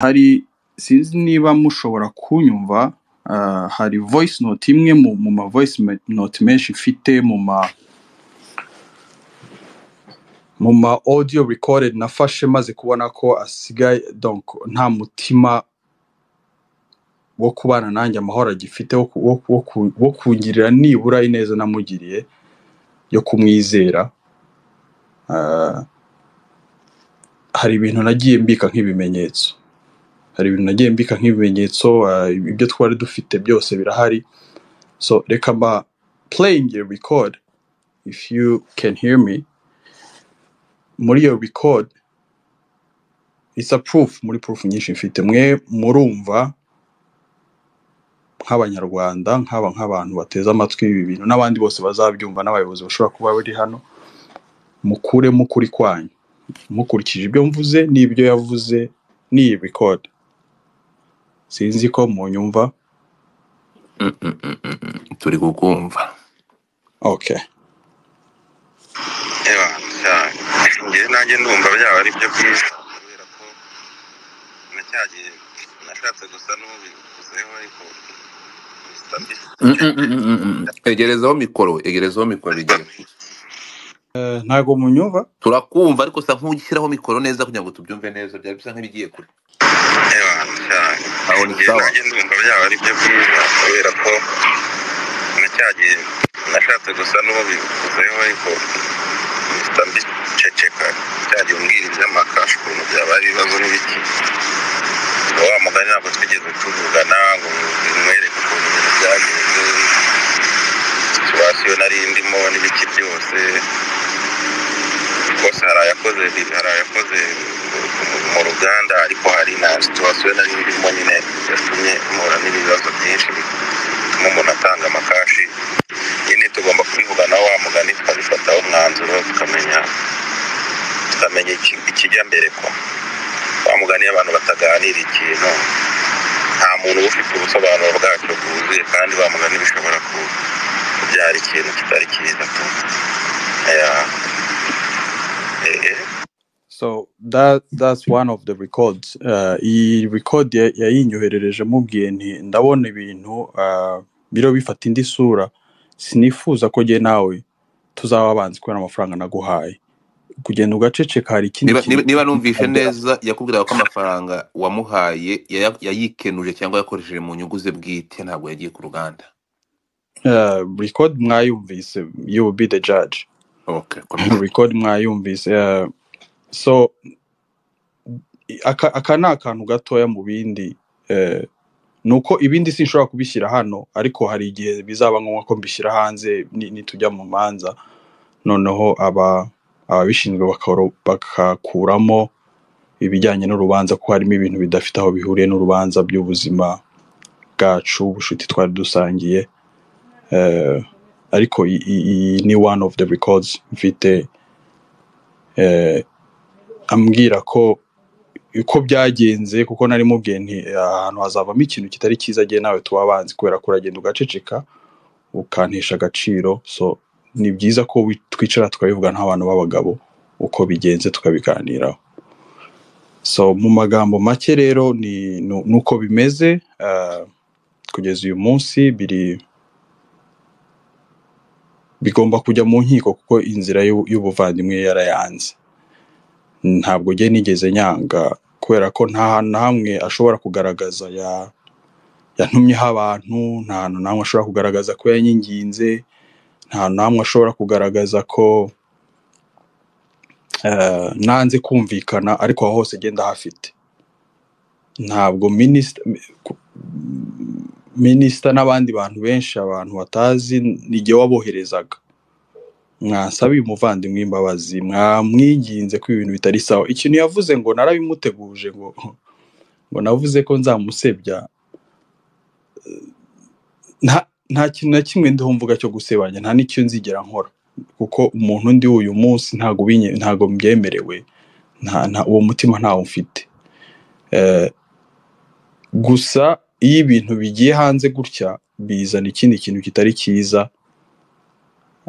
Hari sinzi niba mushobora kunyumva hari voice note imwe mu ma voice note menshi mfite mu ma audio recorded nafashe maze kubona ko asigaye donc nta mutima wo kubana nanjye amahoro agifite wo kungirira nibura ineza namugiriye yo kumwizera Ah, hari ibintu nagiye mbika nk'ibimenyetso hari ibintu nagiye mbika nk'ibimenyetso ah, ibyo twari dufite byose birahari so reka mba playing a record if you can hear me muri iyo record it's a proof muri proof nyinshi mfite mwe murumva nk'abanyarwanda nk'aba nk'abantu bateze amatwi ibi bintu n'abandi bose bazabyumva n'abayobozi bashobora kuba bari hano mukuremo ukuri kwanyu mukurikije ibyo mvuze n'ibyo yavuze n'iyi record sinzi ko munyumva Mm, mm, mm, mm, mm. turi kukumva okay Eba, cyane ngewe nanjye ndumva byaba ari byo byiza kubera ko nacyagiye nashatse gusa n'ubivuzeho ariko bisa Mm, mm, mm, mm, mm, mm. egerezaho mikoro egerezaho mikoro bigiye kuza Eh, ntago munyumva turakumva ariko usa nk'ushyiraho mikoro neza kugira ngo tubyumve neza byari bisa nk'ibigiye kure Eba, cyane aho ni ngewe sawa nanjye ndumva byaba ari byo byiza kubera ko nacyagiye nashatse gusa n'ubivuzeho ariko bisa mbiceceka cyagiye umbwira iby'amakashi ukuntu byaba ari ibibazo n'ibiki wa mugani ntabwo twigeze tuvugana ngo mwereke ukuntu ibintu byagenze situwasiyo nari ndimo n'ibiki byose rwose hari ayakoze hari ayakoze mu ruganda ariko hari na situwasiyo nari ndimo nyine yatumye mpura n'ibibazo byinshi bituma umuntu atanga amakashi nyine tugomba kubivugana wa mugani tukabifataho umwanzuro tukamenya tukamenya iki- ikijya mbere ko wa mugani iyo abantu bataganira ikintu nta muntu uba ufite ubusobanuro bwacyo bwuzuye kandi wa mugani bishobora ku- kubyara ikintu kitari cyiza tu Yeah. Eh, eh. So that that's one of the records. Uh, iyi record ya- yayinyoherereje mubwiye nti ndabona ibintu uh, biriho bifata indi sura sinifuza ko jye nawe tuzaba abanzi kubera amafaranga naguhaye kugenda ugaceceka hari ikindi niba kintu niba niba numvise agera neza yakubwiraga ko amafaranga wamuhaye yaya- yayikenuje cyangwa yakoresheje mu nyungu ze bwite ntabwo yagiye ku ruganda uh, record mwayumvise you will be the judge okay komeza record mwayumvise uh, so aka, aka ni akantu gatoya mu bindi uh, nuko ibindi sinshobora kubishyira hano ariko hari igihe bizaba ngombwa ko mbishyira hanze ni- nitujya mu manza noneho aba ababishinzwe bakaro- bakakuramo ibijyanye n'urubanza ko harimo ibintu bidafite aho bihuriye n'urubanza by'ubuzima bwacu ubucuti twari dusangiye eh, ariko i- i- iyi ni one of the records mfite eh, ambwira ko uko byagenze kuko nari mubwiye nti ahantu hazavamo ikintu kitari cyiza agiye nawe tuba abanzi kubera ko uragenda ugaceceka ukantesha agaciro so ni byiza ko wi- twicara tukabivuga nk'abantu b'abagabo uko bigenze tukabiganiraho so mu magambo make rero ni nu- nuko bimeze ah, kugeza uyu munsi biri bigomba kujya mu nkiko kuko inzira y'u- y'ubuvandimwe yarayanze ntabwo njye nigeze nyanga kubera ko nta hantu na hamwe ashobora kugaragaza ya yantumyeho abantu nta hantu na hamwe ashobora kugaragaza ko yanyinginze nta hantu na hamwe ashobora kugaragaza ko eh, nanze kumvikana ariko aho hose agenda hafite ntabwo minisita minisita n'abandi bantu benshi abantu batazi nijye waboherezaga mwasabiye umuvandimwe imbabazi mwamwinginze ko ibintu bitari sawa ikintu yavuze ngo narabimuteguje ngo ngo navuze ko nzamusebya nta nta kintu na kimwe ndiho mvuga cyo gusebanya nta n'icyo nzigera nkora kuko umuntu ndi uyu munsi ntago binye ntago mbyemerewe nta, nta, uwo mutima ntawo mfite eh, gusa iyo ibintu bigiye hanze gutya bizana ikindi kintu kitari cyiza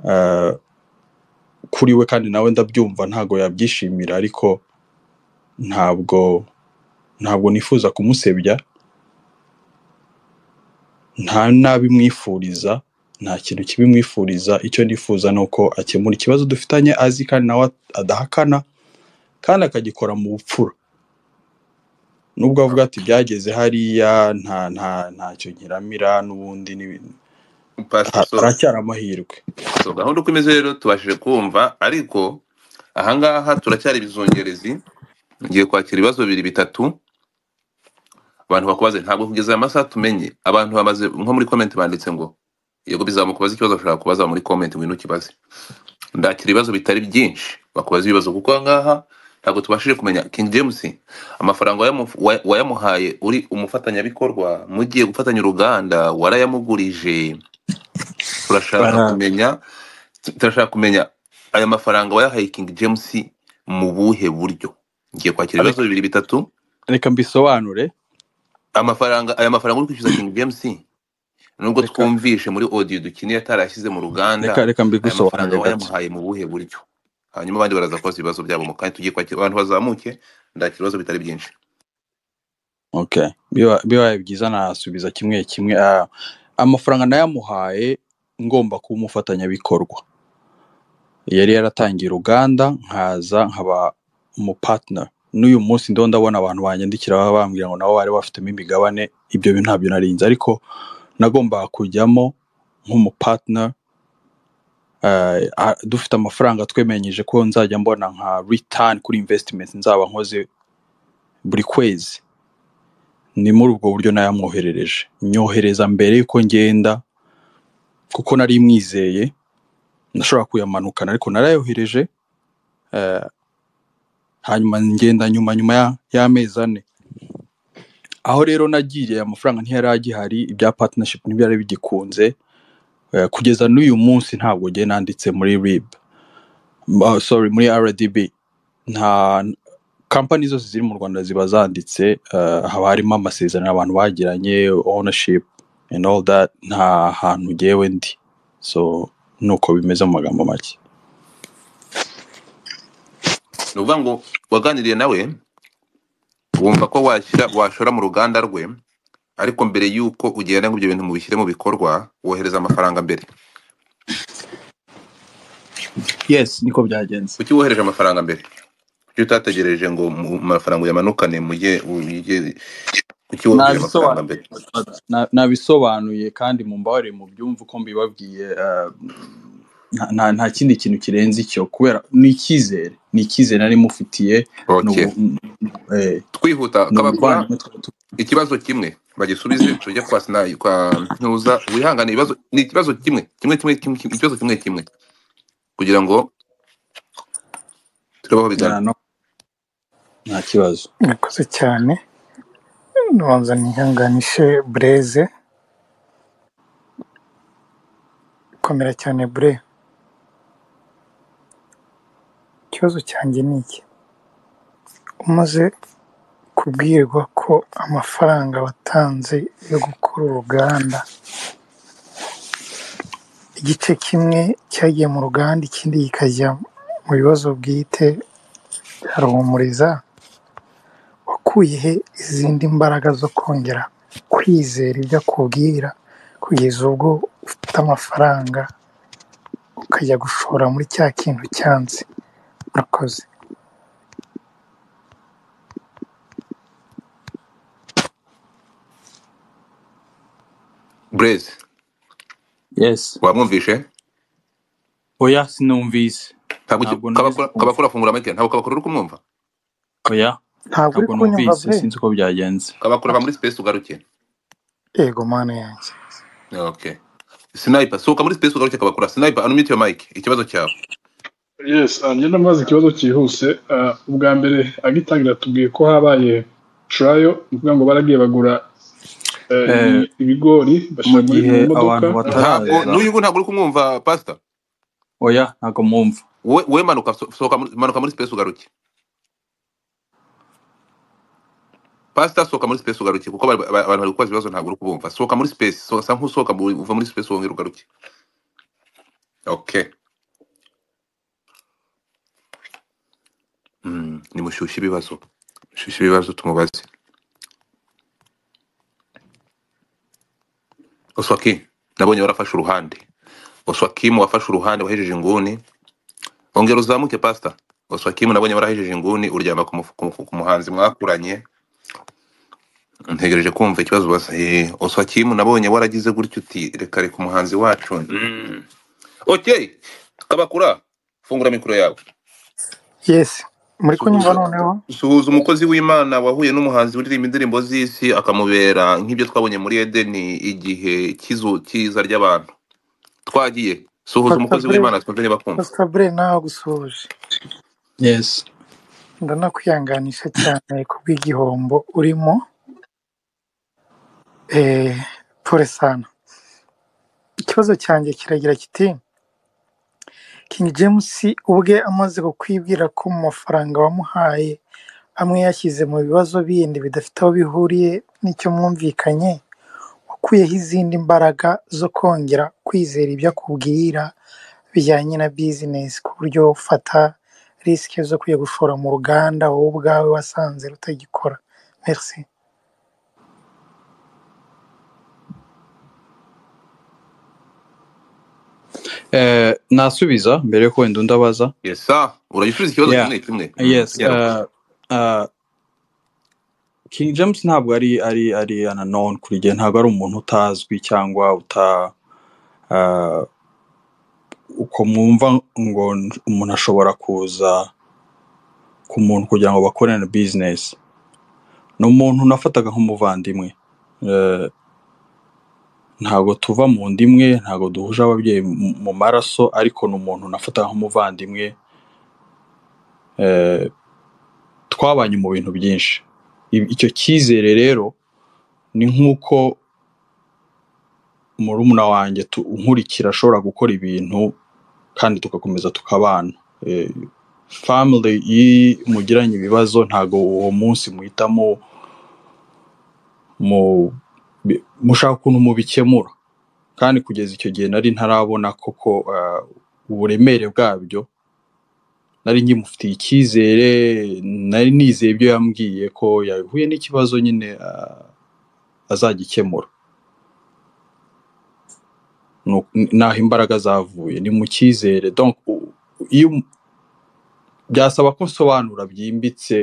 eh, kuri we kandi nawe ndabyumva ntago yabyishimira ariko ntabwo ntabwo nifuza kumusebya nta nabi mwifuriza nta kintu kibi mwifuriza icyo nifuza ni uko akemura ikibazo dufitanye azi kandi nawe adahakana kandi akagikora mu bupfura nubwo avuga ati byageze hariya nta nta ntacyo nyiramira n'ubundi n'ibintu pastor ha- so haracyari amahirwe so gahunda uko imeze rero tubashije kumva ariko ahangaha turacyari ibizungerezi ngiye kwakira ibibazo bibiri bitatu abantu bakubaze ntabwo kugeza aya masaha tumenye abantu bamaze nko muri comment banditse ngo yego bizamukubaza ikibazo ushobora kubaza muri comment ngwino ukibaze ndakira ibibazo bitari byinshi bakubaza ibibazo kuko ahangaha ntabwo tubashije kumenya king james amafaranga wayamu- wa- wayamuhaye uri umufatanyabikorwa mugiye gufatanya uruganda warayamugurije turashaka Bara- kumenya turashaka kumenya aya mafaranga wayahaye king james mu buhe buryo ngiye kwakira reka ibibazo bibiri bitatu reka mbisobanure amafaranga aya mafaranga uri kwishyuza king james nubwo reka twumvishe muri audio dukine yatarashyize mu ruganda reka reka aya mafaranga mbigusobanurire gato wayamuhaye mu buhe buryo hanyuma abandi baraza kubaza ibibazo byabo mu kanya tugiye kwakira abantu bazamuke ndakira ibibazo bitari byinshi Okay. Biba- bibaye byiza nasubiza kimwe kimwe Ah, amafaranga nayamuhaye ngomba kuba umufatanyabikorwa yari yaratangiye uruganda nkaza nkaba umupartner n'uyu munsi ndo ndabona abantu banyandikira baba bambwira ngo nabo bari bafitemo imigabane ibyo bintu ntabyo narinze ariko nagombaga kujyamo nk'umupartner eh, ah, dufite amafaranga twemenyije ko nzajya mbona nka return kuri investment nzaba nkoze buri kwezi ni muri ubwo buryo nayamwoherereje nyohereza mbere y'uko ngenda kuko nari mwizeye nashobora kuyamanukana ariko narayohereje eh, hanyuma ngenda nyuma nyuma ya- y'amezi ane aho rero nagiye amafaranga ntiyari agihari ibya partnership ntibyari bigikunze eh, kugeza n'uyu munsi ntabwo ngiye nanditse muri rib Ah, sorry muri rdb nta kampani zose ziri mu rwanda ziba zanditse eh, haba harimo amasezerano abantu bagiranye ownership and all that nta hantu ngewe ndi so nuko bimeze mu magambo make ni ukuvuga ngo waganiriye nawe wumva ko washyira washora mu ruganda rwe ariko mbere y'uko ugenda ngo ibyo bintu mubishyire mu bikorwa wohereza amafaranga mbere yes niko byagenze kuki wohereje amafaranga mbere kuki utategereje ngo mu mafaranga uyamanukane mujye ujye kuki wohereje amafaranga mbere nabisobanuye na- nabisobanuye kandi mumbabarire mu byumva uko mbibabwiye eh, nta nta- nta kindi kintu kirenze icyo kubera ni icyizere ni icyizere nari mufitiye ni ok ubu- eh, twihuta ni kabakora ubuvandimwe twari tu- ikibazo kimwe bagisubize tujya kwa sina kwa ntuza wihangane ibibazo ni ikibazo kimwe kimwe kimwe kimwe kimwe- ikibazo kimwe kimwe kugira ngo turebe aho bigana na- no- nta kibazo Murakoze cyane nonza nihanganishe bureze komera cyane bure ikibazo cyanjye ni iki umaze kubwirwa ko amafaranga watanze yo gukora uruganda igice kimwe cyagiye mu ruganda ikindi kikajya mu bibazo bwite bya ruhumuriza wakuye he izindi mbaraga zo kongera kwizera ibyo akubwira kugeza ubwo ufite amafaranga ukajya gushora muri cya kintu cyanze murakoze bureze yes wamwumvishe oya sinumvise ntabwo uki- ntabwo nahise kabakora kumva kabakora afungura amatwi ntabwo kabakora uri kumwumva oya ntabwo uri ntabwo kunyumva numvise bre sinzi uko byagenze kabakora ava muri space ugaruke yego mana yanjye okay sniper sohoka muri space ugaruke kabakora sniper unmute your mic ikibazo cyawe yes njye ndamaze ikibazo cyihuse Ah, ubwa mbere agitangira tubwiye ko habaye trayo ni ukuvuga ngo baragiye bagura eh, Eh, ibi- ibigori mu bashyira muri mu gihe modoka abantu ntabwo bataraza n'uyu nguyu ntabwo uri kumwumva pastor oya ntabwo mwumva we we manuka so- sohoka muri- manuka muri space ugaruke pastor sohoka muri space ugaruke kuko bari- ba- abantu bari kubaza ibibazo ntabwo uri kubumva sohoka muri space so- sa nk'usohoka mu- uva muri space wongera ugaruke okay mm, nimushyushye ibibazo mushyushye ibibazo tumubaze oswaki nabonye warafashe uruhande oswakimu wafashe uruhande wahejeje inguni ongera uzamuke pasita oswakimu nabonye warahejeje inguni uryama ku mufu- ku mufu- ku muhanzi mwakuranye ntegereje kumva ikibazo ubaza Eh, oswakimu nabonye waragize gutya uti reka reka umuhanzi wacu mm. okay kabakura fungura mikoro yawe yesi muri kunyumva suhuza noneho suhuza umukozi w'imana wahuye n'umuhanzi uririmba indirimbo z'isi akamubera nk'ibyo twabonye muri edeni igihe cy'izu cyiza ry'abantu twagiye suhuza umukozi pasitabure w'imana twumve niba akumva pasitabure nawe gusuhuje yes ndanakwihanganisha cyane ku bw'igihombo urimo eh, pure sana ikibazo cyanjye kiragira kiti king james ubwe amaze kukwibwira ko mu mafaranga wamuhaye amwe yashyize mu bibazo bindi bidafite aho bihuriye n'icyo mwumvikanye wakuyeho izindi mbaraga zo kongera kwizera ibyo akubwira bijyanye na bizinesi ku buryo ufata risike zo kujya gushora mu ruganda wowe ubwawe wasanze rutagikora merci Eh, nasubiza mbere yuko wenda undabaza yesa uragisubiza ikibazo yeah kimwe kimwe Mm, yes yego uh, uh, king james ntabwo ari ari ari ananon kuri njye ntabwo ari umuntu utazwi cyangwa uta uh, uko mwumva ngo n- umuntu ashobora kuza ku muntu kugira ngo bakorane business ni umuntu nafataga nk'umuvandimwe Eh, ntabwo tuva mu nda imwe ntabwo duhuje ababyeyi mu mu maraso ariko ni umuntu nafataga nk'umuvandimwe eh, twabanye mu bintu byinshi I- icyo cyizere rero ni nk'uko murumuna wanjye tu- unkurikira ashobora gukora ibintu kandi tugakomeza tukabana Eh, family iyo mugiranye ibibazo ntabwo uwo munsi muhitamo mu bi- mushaka ukuntu mubikemura kandi kugeza icyo gihe nari ntarabona koko eh, uburemere bwabyo nari nkimufitiye icyizere nari nizeye ibyo yambwiye ko yahuye n'ikibazo nyine ah, azagikemura Nu- naho imbaraga zavuye ni mu cyizere donc u- iyo um- byasaba ko nsobanura byimbitse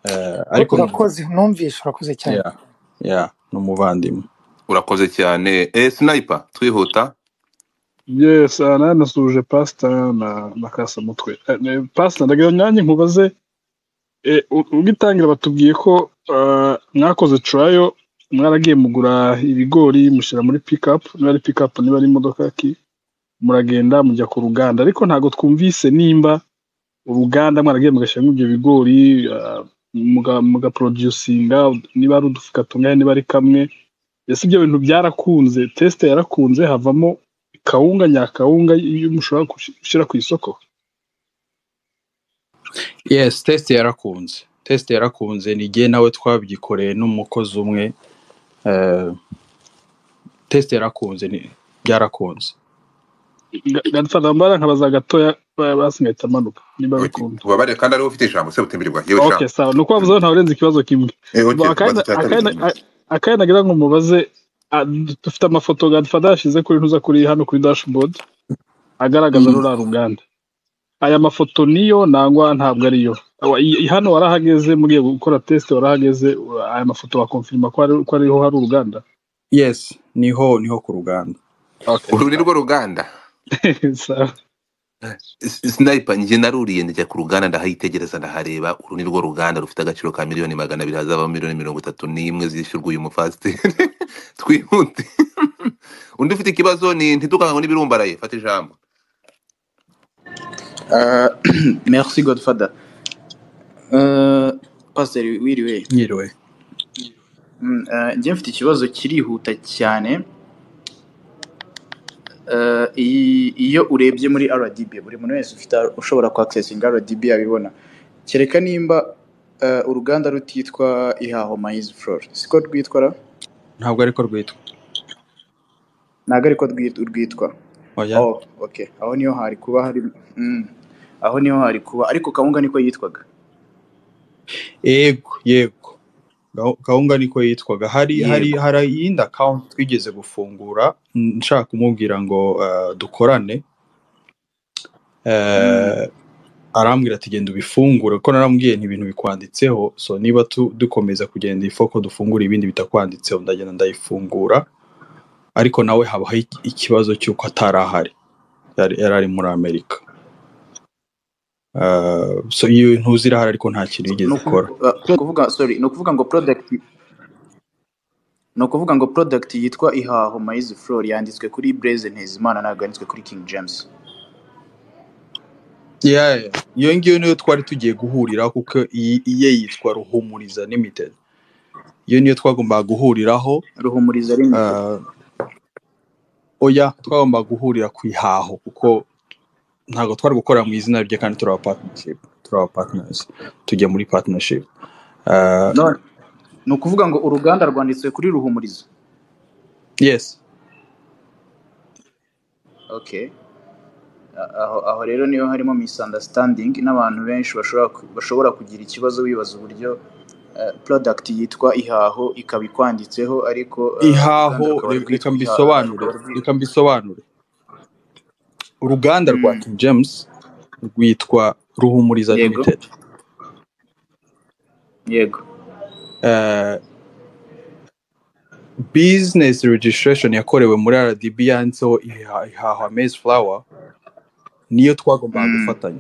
eh, U- ariko ni umu- urakoze numvishe urakoze cyane yeah, yeah, ni umuvandimwe urakoze cyane eh sniper twihuta Yes, aha nanasuhuje pasita na na Kasamutwe. Eh, ne- Pasita ndagira nyange nkubaze eh, u- ubwitangira batubwiye ko eh, mwakoze turayo mwaragiye mugura ibigori mushyira muri pikapu niba ari pikapu niba ari imodoka ki muragenda mujya ku ruganda ariko ntabwo twumvise nimba uruganda mwaragiye mugashyiramo ibyo bigori ah, muga- mugaproducinga niba ari udufuka tungana niba ari kamwe ese ibyo bintu byarakunze tesite yarakunze havamo kawunga nyakawunga iyo mushobora gushi- gushyira ku isoko yes test yarakunze test yarakunze ni jye nawe twabyikoreye n'umukozi umwe eh, test yarakunze ni- byarakunze gadufata mbara nkabaza gatoya ba- basi ngahita amanuka niba Okay, bikunda ubabarire kandi ariwe ufite ijambo se utemererwa yewe jambo okay sawa ni ukubavuze Mm. ntawe urenze ikibazo kimwe eh Ba- okay akandi ubaza icya kabiri akandi Mm. akandi nagira ngo mubaze ah, dufite amafoto gadufata yashyize kuri ntuza kuri hano kuri dashboard agaragaza Mm. ruriya ruganda aya mafoto niyo nangwa ntabwo ariyo Awa- i- i- hano warahageze mugiye gukora test warahageze u- aya mafoto wakonfirima ko ari- ko ariho hari uruganda yes niho niho ku ruganda okay uru ni sawa rwo ruganda sawa S- sniper njye naruriye ndajya ku ruganda ndahayitegereza ndahareba uru ni rwo ruganda rufite agaciro ka miliyoni magana abiri hazavamo miliyoni mirongo itatu n'imwe zishyurwa uyu mufasiteri twihute undi ufite ikibazo ni ntitukangwe n'ibirumbaraye fata ijambo Uh, merci Godfather. Uh, Pastor wiriwe nyiriwe Mm, uh, njye mfite ikibazo kirihuta cyane Uh, i- iyo urebye muri rdb buri muntu wese ufite ushobora kuaccessinga rdb abibona kereka nimba uh, uruganda rutitwa ihaho maize flor siko rwitwa ra ntabwo ariko rwitwa ntabwo ariko rwit- rwitwa oya oh okay aho niho hari kuba hari mm, aho niho hari kuba ariko kawunga niko yitwaga yego yego Gahu- gahunga niko yitwaga hari hari yego hari iyindi akawunti twigeze gufungura mm, nshaka kumubwira ngo eh, dukorane Mm, eh, arambwira ati genda ubifungure kuko naramubwiye nti ibintu bikwanditseho so niba tu- dukomeza kugenda ifu ko dufungura ibindi bitakwanditseho ndagenda ndayifungura ariko nawe habaho iki- ikibazo cy'uko atari ahari yari yari ari muri amerika Eh, so iyo ntuzi irahari ariko nta kintu ni yigeze ukuvu- ikora uh, ni ukuvuga sorry ni ukuvuga ngo product ni ukuvuga ngo product yitwa ihaho mayiz flor yanditswe kuri Blaise Ntezimana ntabwo yanditswe kuri King James Yeah, yeah. iyo ngiyo niyo twari tugiye guhuriraho kuko iyi iye yitwa ruhumuriza limited iyo niyo twagombaga guhuriraho Ruhumuriza Limited eh, oya twagombaga guhurira ku ihaho kuko ntabwo twari gukorera mu izina rye kandi turi aba partnership turi aba partners tujya muri partnership uh, none ni ukuvuga ngo uruganda rwanditswe kuri ruhumuriza yes okay A- aho aho rero niho harimo misunderstanding n'abantu benshi bashobora ku- bashobora kugira ikibazo bibaza uburyo eh, product yitwa ihaho ikaba ikwanditseho ariko eh, uruganda ihaho rukaba re- reka rwitwa ihaho mbisobanure rukaba rwitwa reka mbisobanure uruganda rwa Mm, King James rwitwa Ruhumuriza yego Limited yego uh, business registration yakorewe muri RDB yanditseho iha- ihaho Maize Flower niyo twagombaga Mm, gufatanya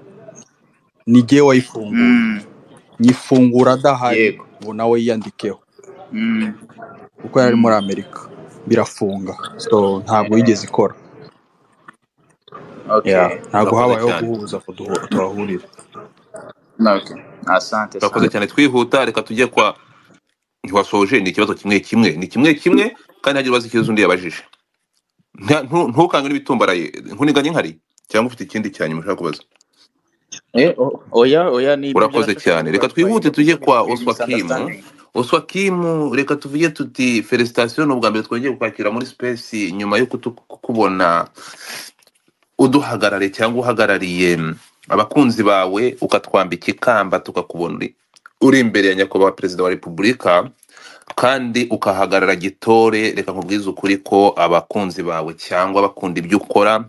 ni jyewe wayifunguye mm, nyifungura adahari yego ngo nawe yiyandikeho Mm, kuko yari ari mm, muri Amerika birafunga so ntabwo eh, yigeze ikora okay yeah. ntabwo turakoze habayeho cyane guhuza ngo duhu- tuhahurire okay asante turakoze asante cyane twihuta reka tujye kwa ntiwasoje ni ikibazo kimwe kimwe ni kimwe kimwe kandi ntihagire ubaza ikibazo undi yabajije Nta- ntu- ntukange n'ibitumbaraye nkuniganye nkari cyangwa ufite ikindi cya nyuma ushaka kubaza Eh, o- oya oya ni ibyo urakoze byarashakaga cyane reka kubatwaye twihute ngo tujye dusubize kwa kuri oswakimu misunderstanding oswakimu reka tuvuge tuti felicitation ni ubwa mbere twongeye kukwakira muri space nyuma yo kutu- kukubona uduhagarare cyangwa uhagarariye mm, abakunzi bawe ukatwambika ikamba tukakubona uri uri imbere ya nyakubahwa perezida wa repubulika kandi ukahagarara gitore reka nkubwize ukuri ko abakunzi bawe cyangwa bakunda ibyo ukora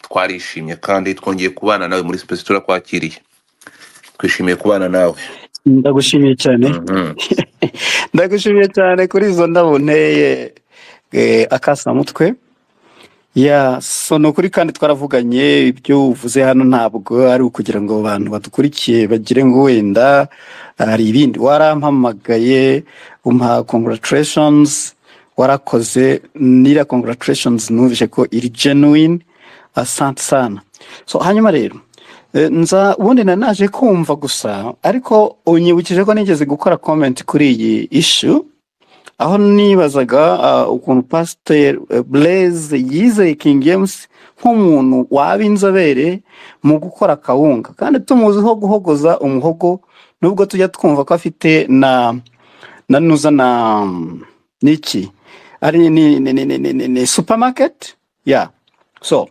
twarishimye kandi twongeye kubana nawe muri space turakwakiriye twishimiye kubana nawe ndagushimiye cyane Mhm. ndagushimiye cyane kuri izo ndabo nteye eh, akasamutwe ya so ni ukuri kandi twaravuganye ibyo uvuze hano ntabwo ari ukugira ngo abantu badukurikiye bagire ngo wenda hari ibindi warampamagaye umpa congratulations warakoze n'iriya congratulations numvise ko iri genuine asante sana so hanyuma rero eh, nza ubundi nari naje kumva gusa ariko unyibukije ko nigeze gukora comment kuri iyi issue aho nibazaga ah, ukuntu pasiteri bureze yizeye king james nk'umuntu waba inzobere mu gukora akawunga kandi tumuziho guhogoza umuhogo nubwo tujya twumva ko afite na na nuza na niki ari ni ni ni ni ni ni ni supamaketi ya so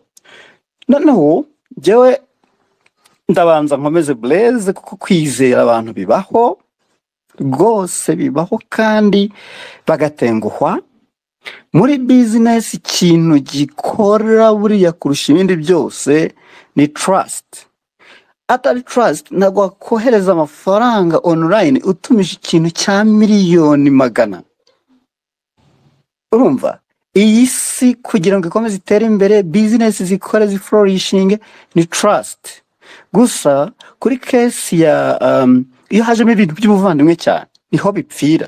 noneho njyewe ndabanza nkomeze bureze kuko kwizera abantu bibaho rwose bibaho kandi bagatenguhwa muri bizinesi ikintu gikora buriya kurusha ibindi byose ni trust atari trust ntabwo wakohereza amafaranga online utumije ikintu cya miliyoni magana urumva iyi si kugira ngo ikomeze itere imbere bizinesi zikore zifurorishinge ni trust gusa kuri kesi ya um, iyo hajemo ibintu by'ubuvandimwe cyane niho bipfira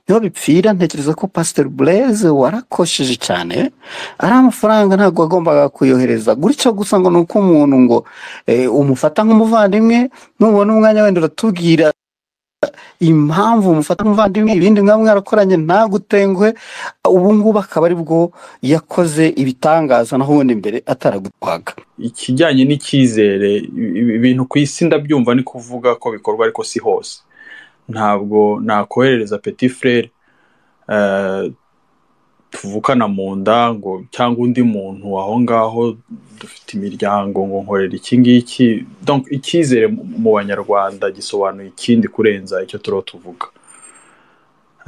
niho bipfira ntekereza ko pasiteri bureze warakosheje cyane ari amafaranga ntabwo wagombaga kuyohereza gutyo gusa ngo ni uko umuntu ngo eh, umufata nk'umuvandimwe nubona umwanya wenda uratubwira impamvu umufata nk'umuvandimwe ibindi mwaba mwarakoranye ntagutenguhe ubu ngubu akaba ari bwo yakoze ibitangaza naho ubundi mbere ataragutwaga ikijyanye n'icyizere i- i- ibintu ku isi ndabyumva ni kuvuga ko bikorwa ariko si hose ntabwo nakoherereza peti frere eh, tuvukana mu nda ngo cyangwa undi muntu aho ngaho dufite imiryango ngo nkorera iki ngiki donc icyizere mu mu banyarwanda gisobanuye ikindi kurenza icyo turiho tuvuga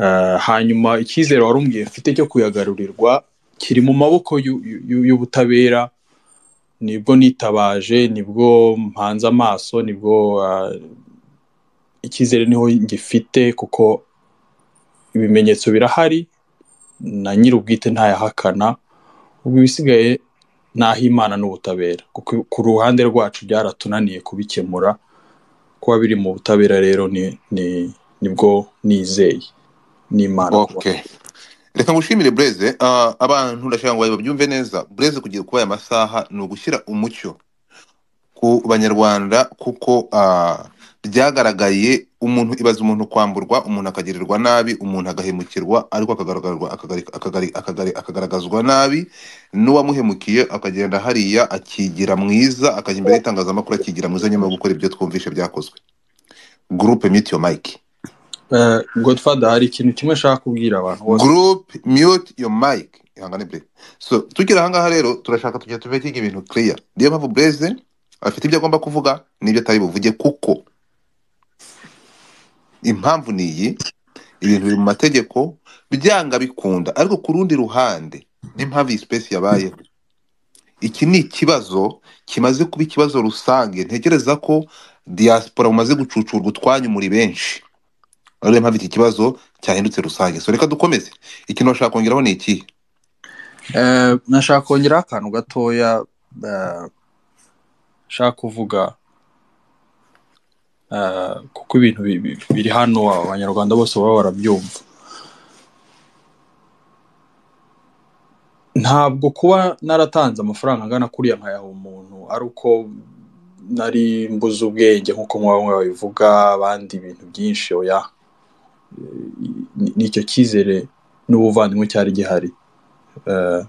Eh, hanyuma icyizere wari umbwiye mfite cyo kuyagarurirwa kiri mu maboko y'u- y'u- y'ubutabera nibwo nitabaje nibwo mpanze amaso nibwo ah, icyizere niho ngifite kuko ibimenyetso birahari na nyir'ubwite ntayahakana ubwo ibisigaye n'aho imana n'ubutabera kuko ku ruhande rwacu byaratunaniye kubikemura kuba biri mu butabera rero ni ni nibwo nizeye n'imana kuba okay reka ngushimire bureze Ah, abantu ndashaka ngo babyumve neza bureze kugira kuba aya masaha ni ugushyira umucyo ku banyarwanda kuko ah, byagaragaye umuntu ibaza umuntu kwamburwa umuntu akagirirwa nabi umuntu agahemukirwa ariko akagaragazwa akagari- akagari- akagari- akagaragazwa nabi n'uwamuhemukiye akagenda hariya akigira mwiza akajya imbere y'itangazamakuru akigira mwiza nyuma yo gukora ibyo twumvishe byakozwe groupe mute your mic Eh, godfather hari ikintu kimwe nshaka kubwira abantu bose group mute your mic ihangane Blaze. so tukiri ahangaha rero turashaka tujya tuve kiga ibintu clear niyo mpamvu blaze afite ibyo agomba kuvuga n'ibyo atari buvuge kuko impamvu ni iyi ibintu biri mu mategeko byanga bikunda ariko ku rundi ruhande n'impamvu iyi space yabayeho iki ni ikibazo kimaze kuba ikibazo rusange ntekereza ko diaspora mumaze gucucurwa utwanyu muri benshi ariyo mpamvu iki kibazo cyahindutse rusange so reka dukomeze ikintu bashaka kongeraho ni ikihe Eh, nashaka kongeraho akantu gatoya eh, nshaka kuvuga eh, kuko ibintu bi- bi- biri hano abanyarwanda bose baba barabyumva ntabwo kuba naratanze amafaranga angana kuriya nkayaha umuntu ari uko nari mbuze ubwenge nk'uko mwe bamwe babivuga abandi ibintu byinshi oya Ni- nicyo cyizere n'ubuvandimwe cyari gihari Eh,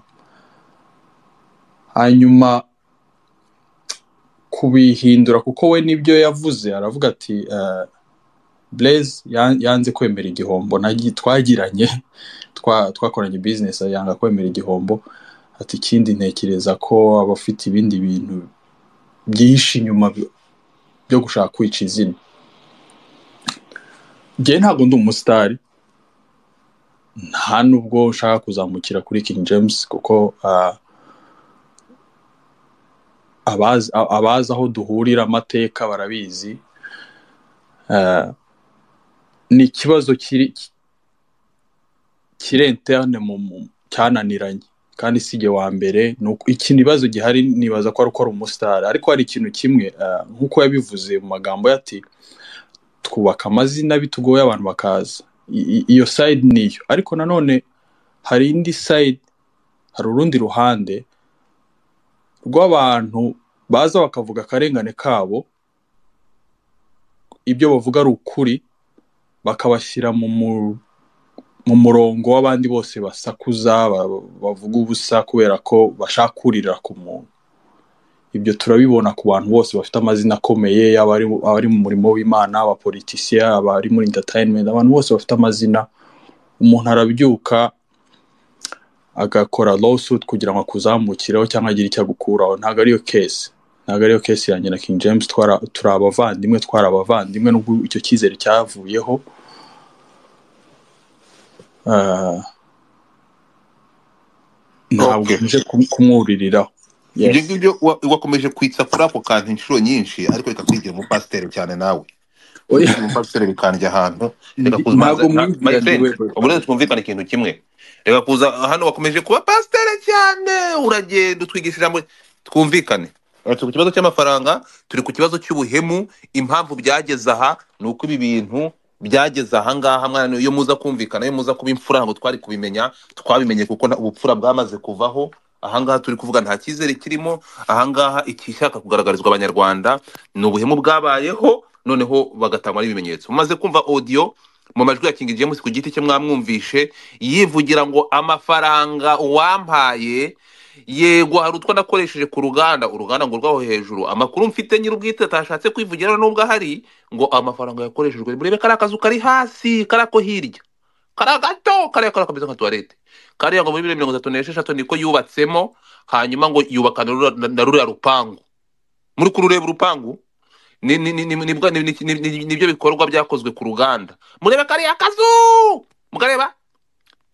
hanyuma kubihindura kuko we n'ibyo yavuze aravuga ati eh, Blaise yan- yanze kwemera igihombo nagi twagiranye twa- twakoranye business yanga kwemera igihombo ati ikindi ntekereza ko abafite ibindi bintu byinshi inyuma bi- byo gushaka kwica izina njyewe ntabwo ndi umusitari nta nubwo nshaka kuzamukira kuri King James kuko ah, abazi a- abazi aho duhurira amateka barabizi Ah, ni ikibazo kiri kiri interne mu mu- cyananiranye kandi si jye wa mbere ni uko- iki ibibazo gihari nibaza ko ari uko ari umusitari ariko hari ikintu kimwe ah, nk'uko yabivuze mu magambo ye ati twubaka amazina bitugoye abantu bakaza I- i- iyo side niyo ariko nanone hari indi side hari urundi ruhande rw'abantu baza bakavuga akarengane kabo ibyo bavuga ari ukuri bakabashyira mu mu- mu murongo w'abandi bose basakuza ba- bavuga ubusa kubera ko bashaka kurira ku muntu ibyo turabibona ku bantu bose bafite amazina akomeye yaba ari abari mu murimo w'imana abapolitisiye abari muri entertainment abantu bose bafite amazina umuntu arabyuka agakora lawsuit kugira ngo akuzamukireho cyangwa agire icyo agukuraho ntabwo ariyo case ntabwo ariyo case yanjye na King James twara- turi abavandimwe twari abavandimwe nubwo icyo cyizere cyavuyeho Ah, ntabwo okay nje kum- kumwuririraho ibyo yes ngibyo wa- wakomeje kwitsa kuri ako kantu inshuro nyinshi ariko reka kwigira umupasiteri cyane nawe Oya, kwigira umupasiteri bikandya ahantu reka ndi- kuza umanza ntabwo na my mwibwira ndi friend we godfather uburenze twumvikane ikintu kimwe reka kuza hano wakomeje kuba pasiteri cyane uragenda utwigisha ijambo twumvikane Aha turi ku kibazo cy'amafaranga turi ku kibazo cy'ubuhemu impamvu byageze aha ni uko ibi bintu byageze aha ngaha mwana iyo muza kumvikana iyo muza kuba imfura ntabwo twari kubimenya twabimenye kuko nta- ubupfura bwamaze kuvaho ahangaha turi kuvuga nta cyizere kirimo ahangaha ikishaka kugaragarizwa abanyarwanda ni ubuhemu bwabayeho noneho bagatangwa n'ibimenyetso mumaze kumva audio mu majwi ya King James ku giti cye mwamwumvishe yivugira ngo amafaranga uwampaye yego hari utwo nakoresheje ku ruganda uruganda ngo rwaho hejuru amakuru mfite nyir'ubwite atashatse kwivugira nubwo ahari ngo amafaranga yakoreshejwe murebe kariya kazu kari hasi kariya ko hirya kariya gato kariya kariya kameze nka tuwarete kariya ngo muri bibiri na mirongo itatu n'esheshatu niko yubatsemo hanyuma ngo yubaka na rura- na- na ruriya rupangu muri kurureba urupangu ni- ni- ni- ni- nibwo- ni- ni- ni- ni- nibyo bikorwa byakozwe ku ruganda murebe kariya kazu mukareba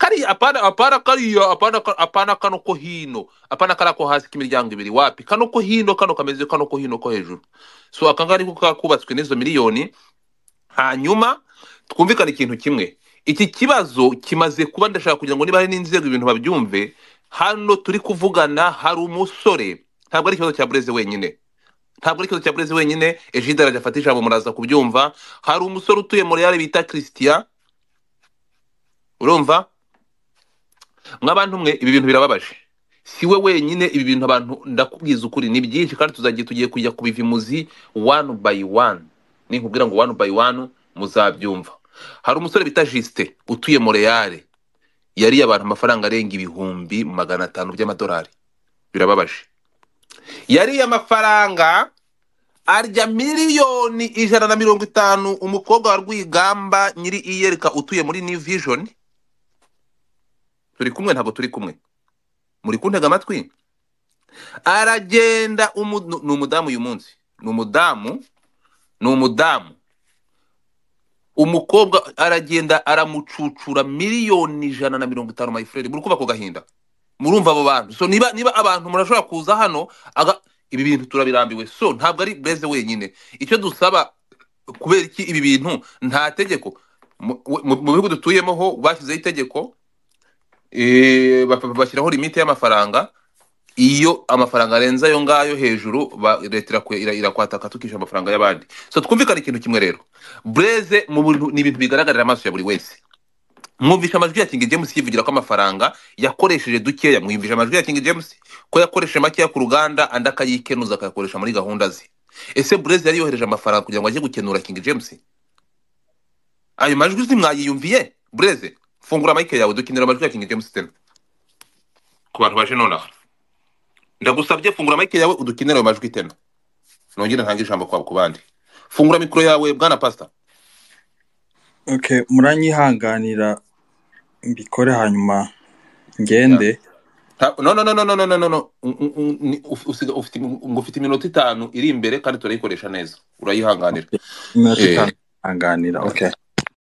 kari apana apana kariya apana ka- apana kano ko hino apana kara ko hasi k'imiryango ibiri wapi kano ko hino kano kameze kano ko hino ko hejuru so akanga ariko kakubatswe n'izo miliyoni hanyuma twumvikane ikintu kimwe iki kibazo kimaze kuba ndashaka kugira ngo niba hari n'inzego ibintu babyumve hano turi kuvugana hari umusore ntabwo ari ikibazo cya bureze wenyine ntabwo ari ikibazo cya burezi wenyine ejide arajafata ijambo muraza kubyumva hari umusore utuye mu reale bita christian urumva mw'abantu mwe ibi bintu birababaje si we wenyine ibi bintu abantu ndakubwiza ukuri ni byinshi kandi tuzagiye tugiye kujya kubiva imuzi one by one ninkubwira ngo one by one muzabyumva hari umusore bita jisite utuye mu reale yariye abantu amafaranga arenga ibihumbi magana atanu by'amadolari birababaje yariye amafaranga arya miliyoni ijana na mirongo itanu umukobwa wa rwigamba nyiri iyereka utuye muri new vision turi kumwe ntabwo turi kumwe muri kuntega amatwi aragenda umu- nu- ni umudamu uyu munsi ni umudamu ni umudamu umukobwa aragenda aramucucura miliyoni ijana na mirongo itanu mayifureri muri kubaka gahinda murumva abo bantu so niba niba abantu murashobora kuza hano aga ibi bintu turabirambiwe so ntabwo ari bureze wenyine icyo dusaba kubera iki ibi bintu nta tegeko mu mu- mu bihugu dutuyemo ho bashyizeho itegeko eh, bap- bashyiraho limite y'amafaranga iyo amafaranga arenze ayo ngayo hejuru ba- leta irakwe- ira- irakwataka tukishyura amafaranga y'abandi so twumvikane ikintu kimwe rero bureze mu bintu- ni ibintu bigaragarira amaso ya buri wese mwumvisha amajwi ya King James yivugira ko amafaranga yakoresheje dukeya mwumvisha amajwi ya King James ko yakoresheje makeya ku ruganda andi akayikenuza akayakoresha muri gahunda ze ese Blaise yari yohereje amafaranga kugira ngo ajye gukenura King James ayo majwi simwayiyumviye Blaise fungura mike yawe dukenera amajwi ya King James tena ku bantu baje nonaha ndagusabye fungura mike yawe udukenere ayo majwi tena nongere ntange ijambo kwa ku bandi fungura mikoro yawe bwana pastor okay muranyihanganira mbikore hanyuma yeah. ngende Ta- no no no no no no no no no. Un- un- un- ni- uf- usiga- ufite ngo ufite iminota itanu iri imbere kandi turayikoresha neza urayihanganira Okay, iminota eh itanu hanganira okay